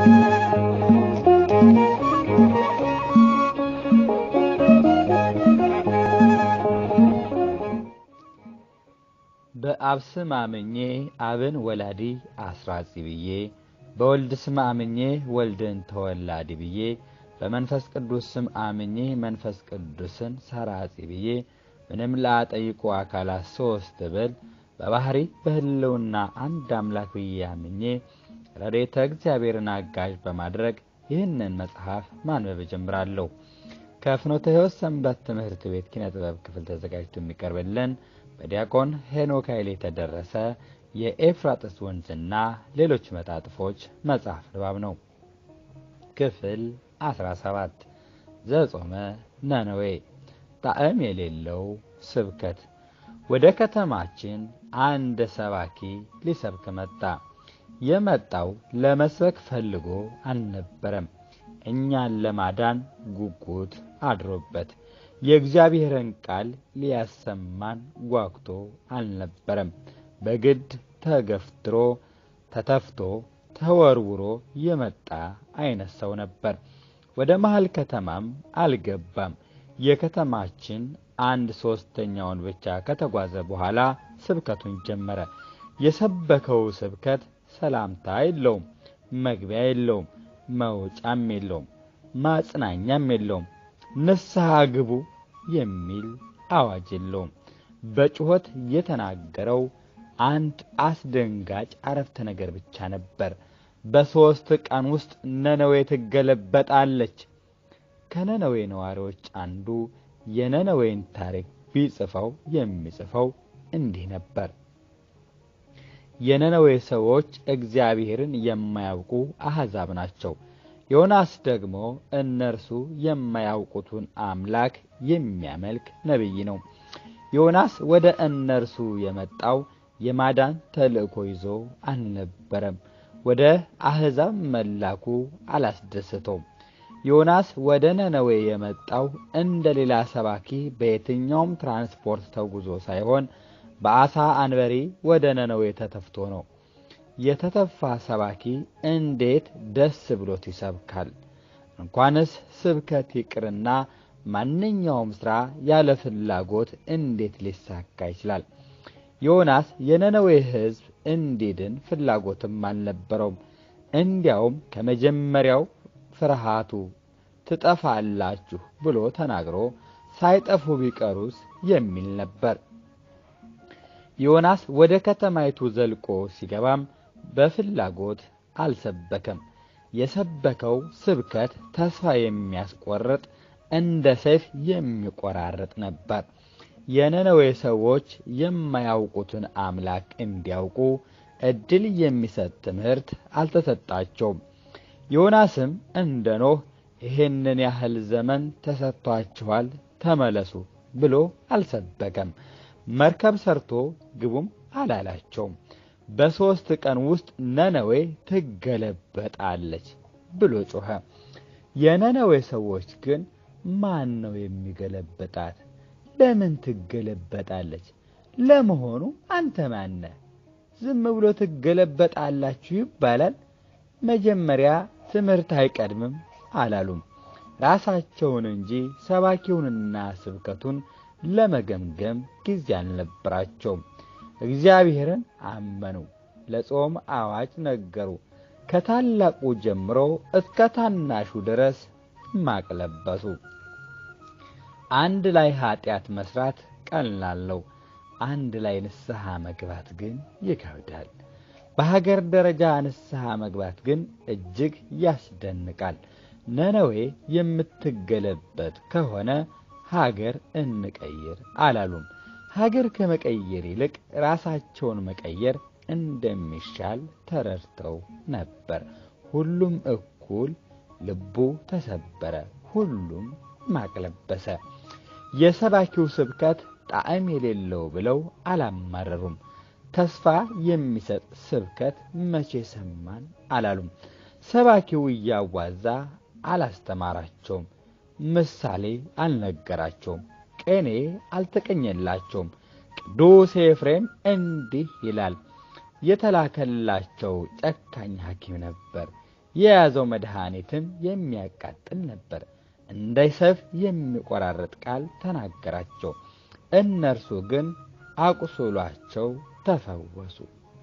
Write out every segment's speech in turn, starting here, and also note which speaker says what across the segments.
Speaker 1: በአብ ስም አምኜ አብን ወላዲ አስራጺ ብዬ በወልድ ስም አምኜ ወልድን ተወላዲ ብዬ በመንፈስ ቅዱስ ስም አምኜ መንፈስ ቅዱስን ሰራጺ ብዬ ምንም ላጠይቁ አካላት ሶስት ብል በባህሪ በህልውና አንድ አምላክ ብዬ አምኜ ረድኤተ እግዚአብሔርን አጋዥ በማድረግ ይህንን መጽሐፍ ማንበብ እጀምራለሁ። ከፍኖተ ሕይወት ሰንበት ትምህርት ቤት ኪነ ጥበብ ክፍል ተዘጋጅቶ የሚቀርብልን በዲያቆን ሄኖክ ኃይሌ የተደረሰ የኤፍራጥስ ወንዝና ሌሎች መጣጥፎች መጽሐፍ ንባብ ነው። ክፍል 17 ዘጾመ ነነዌ ጣዕም የሌለው ስብከት። ወደ ከተማችን አንድ ሰባኪ ሊሰብክ መጣ። የመጣው ለመስበክ ፈልጎ አልነበረም። እኛን ለማዳን ጉጉት አድሮበት የእግዚአብሔርን ቃል ሊያሰማን ጓጉቶ አልነበረም። በግድ ተገፍትሮ ተተፍቶ ተወርውሮ የመጣ አይነት ሰው ነበር። ወደ መሀል ከተማም አልገባም። የከተማችን አንድ ሶስተኛውን ብቻ ከተጓዘ በኋላ ስብከቱን ጀመረ። የሰበከው ስብከት ሰላምታ የለውም፣ መግቢያ የለውም፣ መውጫም የለውም፣ ማጽናኛም የለውም። ንስሐ ግቡ የሚል አዋጅ የለውም። በጩኸት የተናገረው አንድ አስደንጋጭ አረፍተ ነገር ብቻ ነበር። በሦስት ቀን ውስጥ ነነዌ ትገለበጣለች። ከነነዌ ነዋሪዎች አንዱ የነነዌን ታሪክ ቢጽፈው የሚጽፈው እንዲህ ነበር። የነነዌ ሰዎች እግዚአብሔርን የማያውቁ አሕዛብ ናቸው። ዮናስ ደግሞ እነርሱ የማያውቁትን አምላክ የሚያመልክ ነቢይ ነው። ዮናስ ወደ እነርሱ የመጣው የማዳን ተልእኮ ይዞ አልነበረም። ወደ አሕዛብ መላኩ አላስደሰተውም። ዮናስ ወደ ነነዌ የመጣው እንደ ሌላ ሰባኪ በየትኛውም ትራንስፖርት ተጉዞ ሳይሆን በአሳ አንበሪ ወደ ነነዌ ተተፍቶ ነው። የተተፋ ሰባኪ እንዴት ደስ ብሎት ይሰብካል? እንኳንስ ስብከት ይቅርና ማንኛውም ሥራ ያለ ፍላጎት እንዴት ሊሳካ ይችላል? ዮናስ የነነዌ ሕዝብ እንዲድን ፍላጎትም አልነበረውም። እንዲያውም ከመጀመሪያው ፍርሃቱ ትጠፋላችሁ ብሎ ተናግሮ ሳይጠፉ ቢቀሩስ የሚል ነበር። ዮናስ ወደ ከተማይቱ ዘልቆ ሲገባም በፍላጎት አልሰበከም። የሰበከው ስብከት ተስፋ የሚያስቆርጥ እንደ ሰይፍ የሚቆራርጥ ነበር። የነነዌ ሰዎች የማያውቁትን አምላክ እንዲያውቁ እድል የሚሰጥ ትምህርት አልተሰጣቸውም። ዮናስም እንደ ኖህ ይህንን ያህል ዘመን ተሰጥቷችኋል፣ ተመለሱ ብሎ አልሰበከም። መርከብ ሰርቶ ግቡም አላላቸውም። በሦስት ቀን ውስጥ ነነዌ ትገለበጣለች ብሎ ጮኸ። የነነዌ ሰዎች ግን ማን ነው የሚገለበጣት? ለምን ትገለበጣለች? ለመሆኑ አንተ ማነህ? ዝም ብሎ ትገለበጣላችሁ ይባላል? መጀመሪያ ትምህርት አይቀድምም አላሉም። ራሳቸውን እንጂ ሰባኪውንና ስብከቱን ለመገምገም ጊዜ አልነበራቸውም። እግዚአብሔርን አመኑ፣ ለጾም አዋጅ ነገሩ። ከታላቁ ጀምሮ እስከ ታናሹ ድረስ ማቅ ለበሱ። አንድ ላይ ኃጢአት መስራት ቀላል ነው። አንድ ላይ ንስሐ መግባት ግን ይከብዳል። በሀገር ደረጃ ንስሐ መግባት ግን እጅግ ያስደንቃል። ነነዌ የምትገለበጥ ከሆነ ሀገር እንቀይር አላሉም። ሀገር ከመቀየር ይልቅ ራሳቸውን መቀየር እንደሚሻል ተረድተው ነበር። ሁሉም እኩል ልቡ ተሰበረ፣ ሁሉም ማቅ ለበሰ። የሰባኪው ስብከት ጣዕም የሌለው ብለው አላማረሩም። ተስፋ የሚሰጥ ስብከት መቼ ሰማን አላሉም። ሰባኪው እያዋዛ አላስተማራቸውም። ምሳሌ አልነገራቸውም። ቅኔ አልተቀኘላቸውም። ቅዱስ ኤፍሬም እንዲህ ይላል፣ የተላከላቸው ጨካኝ ሐኪም ነበር። የያዘው መድኃኒትም የሚያቃጥል ነበር። እንደ ሰይፍ የሚቆራረጥ ቃል ተናገራቸው። እነርሱ ግን አቁስሏቸው ተፈወሱ።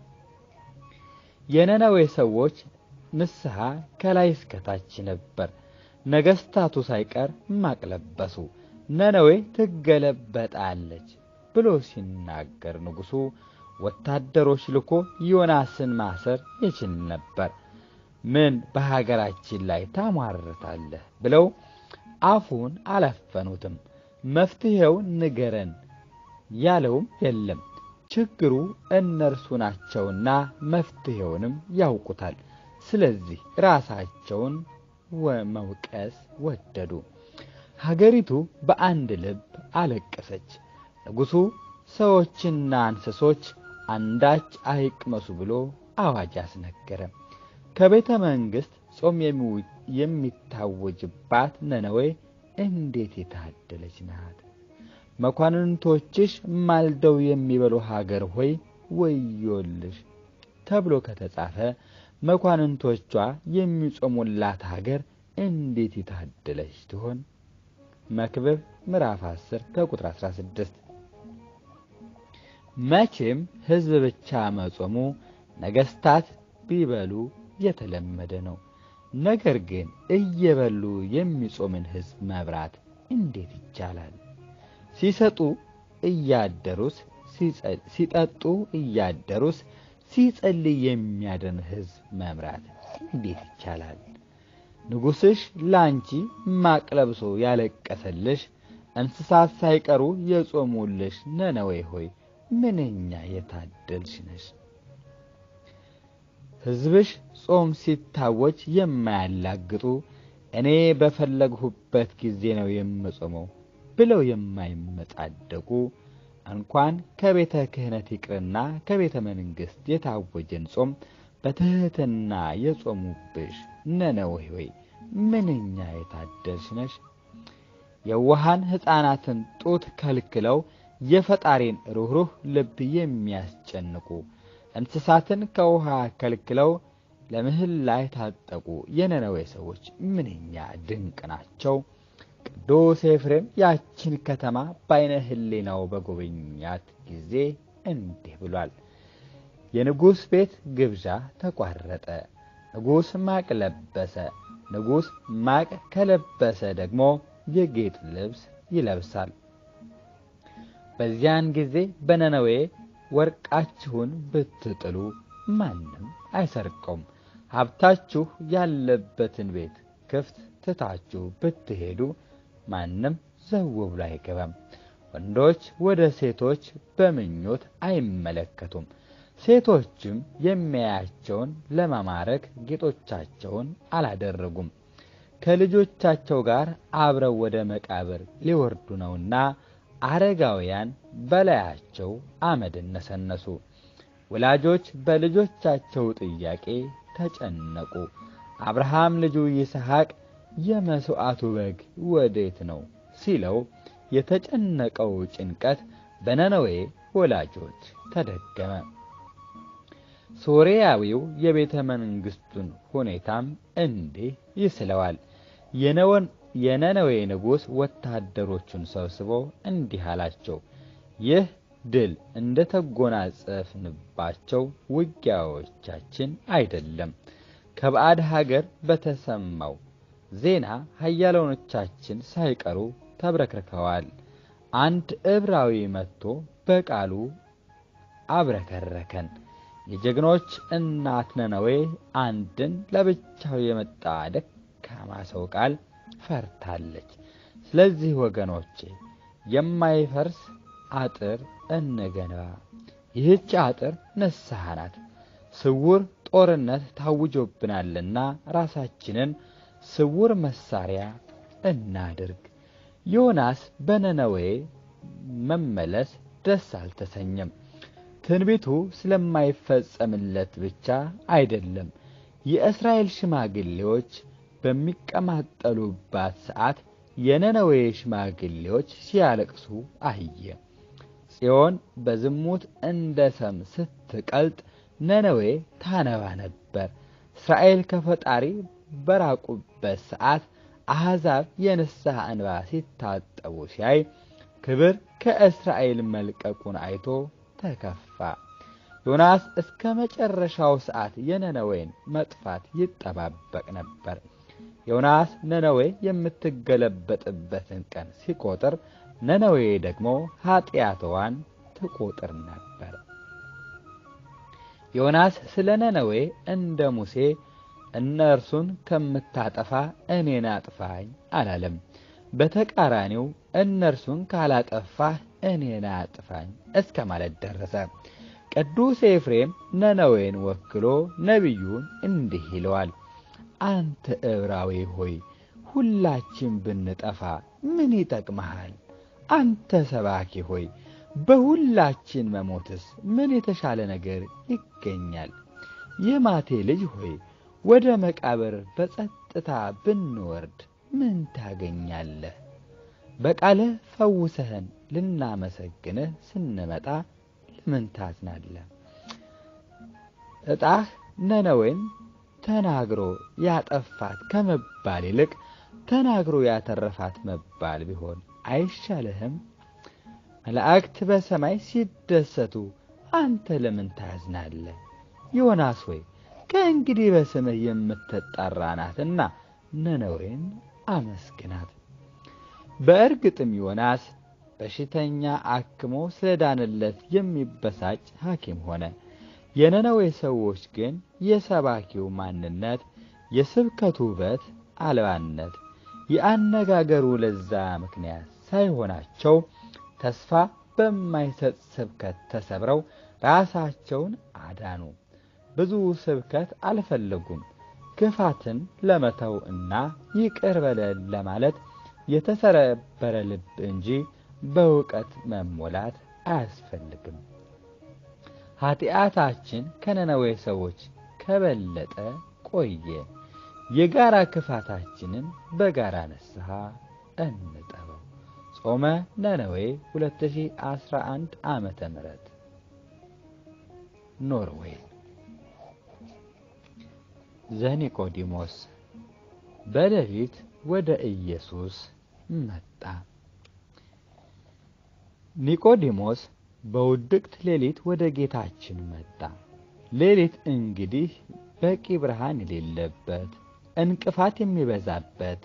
Speaker 1: የነነዌ ሰዎች ንስሐ ከላይ እስከታች ነበር። ነገሥታቱ ሳይቀር ማቅ ለበሱ። ነነዌ ትገለበጣለች ብሎ ሲናገር ንጉሡ ወታደሮች ልኮ ዮናስን ማሰር ይችል ነበር። ምን በሀገራችን ላይ ታሟርታለህ ብለው አፉን አላፈኑትም። መፍትሔው ንገረን ያለውም የለም። ችግሩ እነርሱ ናቸውና መፍትሔውንም ያውቁታል። ስለዚህ ራሳቸውን መውቀስ ወደዱ። ሀገሪቱ በአንድ ልብ አለቀሰች። ንጉሡ ሰዎችና እንስሶች አንዳች አይቅመሱ ብሎ አዋጅ አስነገረ። ከቤተ መንግሥት ጾም የሚታወጅባት ነነዌ እንዴት የታደለች ናት! መኳንንቶችሽ ማልደው የሚበሉ ሀገር ሆይ ወዮልሽ ተብሎ ከተጻፈ መኳንንቶቿ የሚጾሙላት ሀገር እንዴት የታደለች ትሆን! መክብብ ምዕራፍ 10 ከቁጥር 16። መቼም ሕዝብ ብቻ መጾሙ ነገሥታት ቢበሉ የተለመደ ነው። ነገር ግን እየበሉ የሚጾምን ሕዝብ መብራት እንዴት ይቻላል? ሲሰጡ እያደሩስ ሲጠጡ እያደሩስ ሲጸልይ የሚያድን ሕዝብ መምራት እንዴት ይቻላል? ንጉሥሽ ላንቺ ማቅ ለብሶ ያለቀሰልሽ እንስሳት ሳይቀሩ የጾሙልሽ ነነዌ ሆይ ምንኛ የታደልሽ ነሽ! ሕዝብሽ ጾም ሲታወጅ የማያላግጡ እኔ በፈለግሁበት ጊዜ ነው የምጾመው ብለው የማይመጻደቁ እንኳን ከቤተ ክህነት ይቅርና ከቤተ መንግሥት የታወጀን ጾም በትሕትና የጾሙብሽ ነነዌ ሆይ ምንኛ የታደልሽ ነሽ! የዋሃን ሕፃናትን ጡት ከልክለው የፈጣሪን ሩኅሩህ ልብ የሚያስጨንቁ እንስሳትን ከውሃ ከልክለው ለምህላ የታጠቁ የነነዌ ሰዎች ምንኛ ድንቅ ናቸው! ቅዱስ ኤፍሬም ያችን ከተማ በዓይነ ሕሊናው በጎበኛት ጊዜ እንዲህ ብሏል። የንጉሥ ቤት ግብዣ ተቋረጠ። ንጉሥ ማቅ ለበሰ። ንጉሥ ማቅ ከለበሰ ደግሞ የጌጥ ልብስ ይለብሳል። በዚያን ጊዜ በነነዌ ወርቃችሁን ብትጥሉ ማንም አይሰርቀውም። ሀብታችሁ ያለበትን ቤት ክፍት ትታችሁ ብትሄዱ ማንም ዘው ብሎ አይገባም። ወንዶች ወደ ሴቶች በምኞት አይመለከቱም። ሴቶችም የሚያያቸውን ለመማረክ ጌጦቻቸውን አላደረጉም። ከልጆቻቸው ጋር አብረው ወደ መቃብር ሊወርዱ ነውና አረጋውያን በላያቸው አመድን ነሰነሱ። ወላጆች በልጆቻቸው ጥያቄ ተጨነቁ። አብርሃም ልጁ ይስሐቅ የመሥዋዕቱ በግ ወዴት ነው ሲለው የተጨነቀው ጭንቀት በነነዌ ወላጆች ተደገመ። ሶርያዊው የቤተ መንግሥቱን ሁኔታም እንዲህ ይስለዋል። የነነዌ ንጉሥ ወታደሮቹን ሰብስቦ እንዲህ አላቸው፣ ይህ ድል እንደ ተጎናጸፍንባቸው ውጊያዎቻችን አይደለም። ከባዕድ ሀገር በተሰማው ዜና ኃያላኖቻችን ሳይቀሩ ተብረክርከዋል። አንድ ዕብራዊ መጥቶ በቃሉ አብረከረከን። የጀግኖች እናት ነነዌ አንድን ለብቻው የመጣ ደካማ ሰው ቃል ፈርታለች። ስለዚህ ወገኖቼ የማይፈርስ አጥር እንገንባ። ይህች አጥር ንስሐ ናት። ስውር ጦርነት ታውጆብናልና ራሳችንን ስውር መሳሪያ እናድርግ። ዮናስ በነነዌ መመለስ ደስ አልተሰኘም። ትንቢቱ ስለማይፈጸምለት ብቻ አይደለም። የእስራኤል ሽማግሌዎች በሚቀማጠሉባት ሰዓት የነነዌ ሽማግሌዎች ሲያለቅሱ አየ። ጽዮን በዝሙት እንደ ሰም ስትቀልጥ ነነዌ ታነባ ነበር። እስራኤል ከፈጣሪ በራቁበት ሰዓት አሕዛብ የንስሐ እንባ ሲታጠቡ ሲያይ ክብር ከእስራኤል መልቀቁን አይቶ ተከፋ። ዮናስ እስከ መጨረሻው ሰዓት የነነዌን መጥፋት ይጠባበቅ ነበር። ዮናስ ነነዌ የምትገለበጥበትን ቀን ሲቆጥር፣ ነነዌ ደግሞ ኀጢአትዋን ትቆጥር ነበር። ዮናስ ስለ ነነዌ እንደ ሙሴ እነርሱን ከምታጠፋ እኔን አጥፋኝ አላለም። በተቃራኒው እነርሱን ካላጠፋህ እኔን አጥፋኝ እስከ ማለት ደረሰ። ቅዱስ ኤፍሬም ነነዌን ወክሎ ነቢዩን እንዲህ ይለዋል። አንተ ዕብራዊ ሆይ ሁላችን ብንጠፋ ምን ይጠቅመሃል? አንተ ሰባኪ ሆይ በሁላችን መሞትስ ምን የተሻለ ነገር ይገኛል? የማቴ ልጅ ሆይ ወደ መቃብር በጸጥታ ብንወርድ ምን ታገኛለህ? በቃልህ ፈውሰህን ልናመሰግንህ ስንመጣ ለምን ታዝናለህ? ዕጣህ ነነዌን ተናግሮ ያጠፋት ከመባል ይልቅ ተናግሮ ያተረፋት መባል ቢሆን አይሻልህም? መላእክት በሰማይ ሲደሰቱ አንተ ለምን ታዝናለህ? ዮናስ ሆይ ከእንግዲህ በስምህ የምትጠራ ናትና ነነዌን አመስግናት። በእርግጥም ዮናስ በሽተኛ አክሞ ስለዳንለት የሚበሳጭ ሐኪም ሆነ። የነነዌ ሰዎች ግን የሰባኪው ማንነት፣ የስብከቱ ውበት አልባነት፣ የአነጋገሩ ለዛ ምክንያት ሳይሆናቸው ተስፋ በማይሰጥ ስብከት ተሰብረው ራሳቸውን አዳኑ። ብዙ ስብከት አልፈለጉም። ክፋትን ለመተው እና ይቅር በለን ለማለት የተሰረበረ ልብ እንጂ በእውቀት መሞላት አያስፈልግም። ኃጢአታችን ከነነዌ ሰዎች ከበለጠ ቆየ። የጋራ ክፋታችንን በጋራ ንስሐ እንጠበው። ጾመ ነነዌ 2011 ዓመተ ምህረት ኖርዌይ። ዘኒቆዲሞስ በሌሊት ወደ ኢየሱስ መጣ። ኒቆዲሞስ በውድቅት ሌሊት ወደ ጌታችን መጣ። ሌሊት እንግዲህ በቂ ብርሃን የሌለበት፣ እንቅፋት የሚበዛበት፣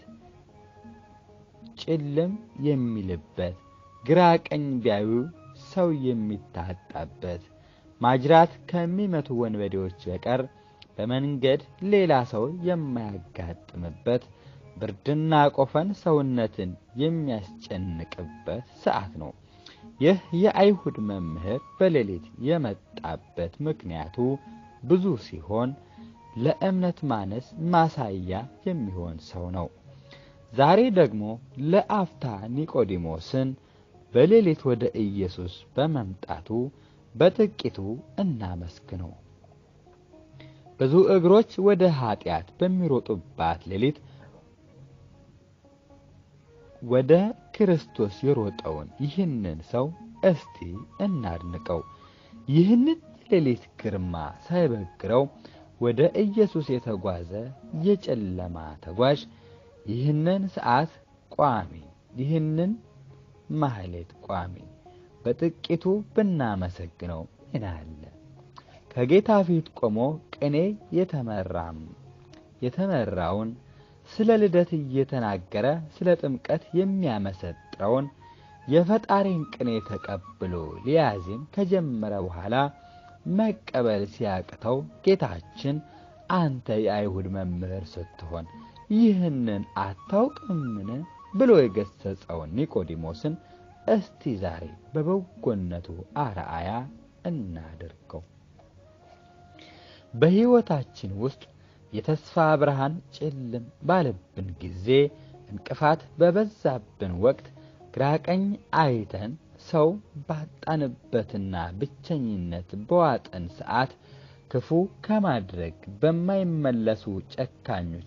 Speaker 1: ጭልም የሚልበት፣ ግራ ቀኝ ቢያዩ ሰው የሚታጣበት፣ ማጅራት ከሚመቱ ወንበዴዎች በቀር በመንገድ ሌላ ሰው የማያጋጥምበት፣ ብርድና ቆፈን ሰውነትን የሚያስጨንቅበት ሰዓት ነው። ይህ የአይሁድ መምህር በሌሊት የመጣበት ምክንያቱ ብዙ ሲሆን ለእምነት ማነስ ማሳያ የሚሆን ሰው ነው። ዛሬ ደግሞ ለአፍታ ኒቆዲሞስን በሌሊት ወደ ኢየሱስ በመምጣቱ በጥቂቱ እናመስግነው። ብዙ እግሮች ወደ ኀጢአት በሚሮጡባት ሌሊት ወደ ክርስቶስ የሮጠውን ይህንን ሰው እስቲ እናድንቀው። ይህንን የሌሊት ግርማ ሳይበግረው ወደ ኢየሱስ የተጓዘ የጨለማ ተጓዥ ይህንን ሰዓት ቋሚ፣ ይህንን ማህሌት ቋሚ በጥቂቱ ብናመሰግነው ምን አለ? ከጌታ ፊት ቆሞ ቅኔ የተመራም የተመራውን ስለ ልደት እየተናገረ ስለ ጥምቀት የሚያመሰጥረውን የፈጣሪን ቅኔ ተቀብሎ ሊያዜም ከጀመረ በኋላ መቀበል ሲያቅተው ጌታችን አንተ የአይሁድ መምህር ስትሆን ይህንን አታውቅምን ብሎ የገሰጸውን ኒቆዲሞስን እስቲ ዛሬ በበጎነቱ አርአያ እናድርገው። በሕይወታችን ውስጥ የተስፋ ብርሃን ጭልም ባለብን ጊዜ፣ እንቅፋት በበዛብን ወቅት፣ ግራቀኝ አይተን ሰው ባጣንበትና ብቸኝነት በዋጠን ሰዓት፣ ክፉ ከማድረግ በማይመለሱ ጨካኞች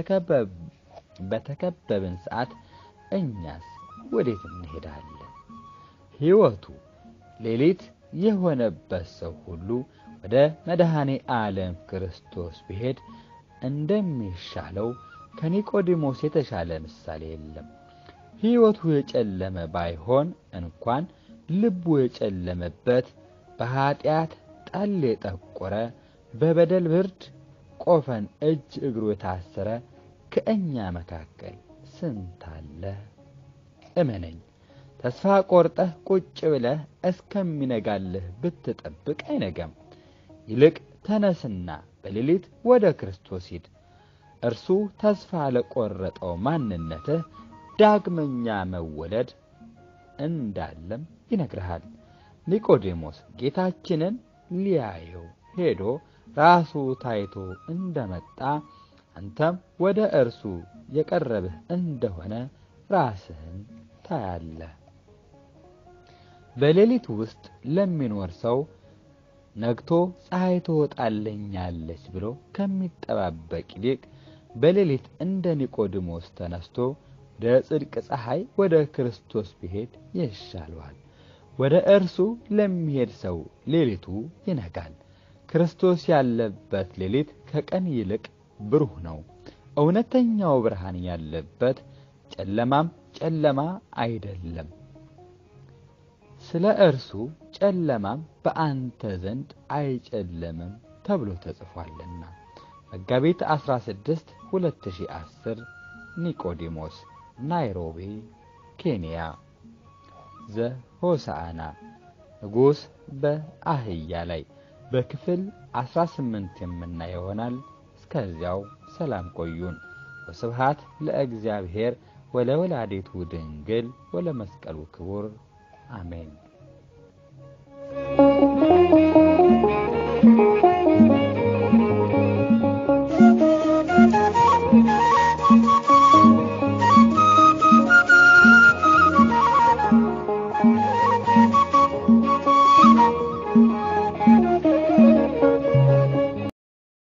Speaker 1: በተከበብን ሰዓት እኛስ ወዴት እንሄዳለን? ሕይወቱ ሌሊት የሆነበት ሰው ሁሉ ወደ መድኃኔ ዓለም ክርስቶስ ቢሄድ እንደሚሻለው ከኒቆዲሞስ የተሻለ ምሳሌ የለም። ሕይወቱ የጨለመ ባይሆን እንኳን ልቡ የጨለመበት በኀጢአት ጠል የጠቆረ በበደል ብርድ ቆፈን እጅ እግሩ የታሰረ ከእኛ መካከል ስንት አለ? እመነኝ፣ ተስፋ ቆርጠህ ቁጭ ብለህ እስከሚነጋልህ ብትጠብቅ አይነጋም። ይልቅ ተነስና በሌሊት ወደ ክርስቶስ ሂድ። እርሱ ተስፋ ለቆረጠው ማንነትህ ዳግመኛ መወለድ እንዳለም ይነግርሃል። ኒቆዲሞስ ጌታችንን ሊያየው ሄዶ ራሱ ታይቶ እንደመጣ አንተም ወደ እርሱ የቀረብህ እንደሆነ ራስህን ታያለህ። በሌሊት ውስጥ ለሚኖር ሰው ነግቶ ፀሐይ ትወጣለኛለች ብሎ ከሚጠባበቅ ይልቅ በሌሊት እንደ ኒቆዲሞስ ተነስቶ ወደ ጽድቅ ፀሐይ ወደ ክርስቶስ ቢሄድ ይሻለዋል። ወደ እርሱ ለሚሄድ ሰው ሌሊቱ ይነጋል። ክርስቶስ ያለበት ሌሊት ከቀን ይልቅ ብሩህ ነው። እውነተኛው ብርሃን ያለበት ጨለማም ጨለማ አይደለም። ስለ እርሱ ጨለማም በአንተ ዘንድ አይጨለምም ተብሎ ተጽፏልና። መጋቢት 16 2010 ኒቆዲሞስ ናይሮቢ ኬንያ። ዘሆሳዕና ንጉሥ በአህያ ላይ በክፍል 18 የምናየው ይሆናል። እስከዚያው ሰላም ቆዩን። ወስብሃት ለእግዚአብሔር ወለወላዲቱ ድንግል ወለመስቀሉ ክቡር አሜን።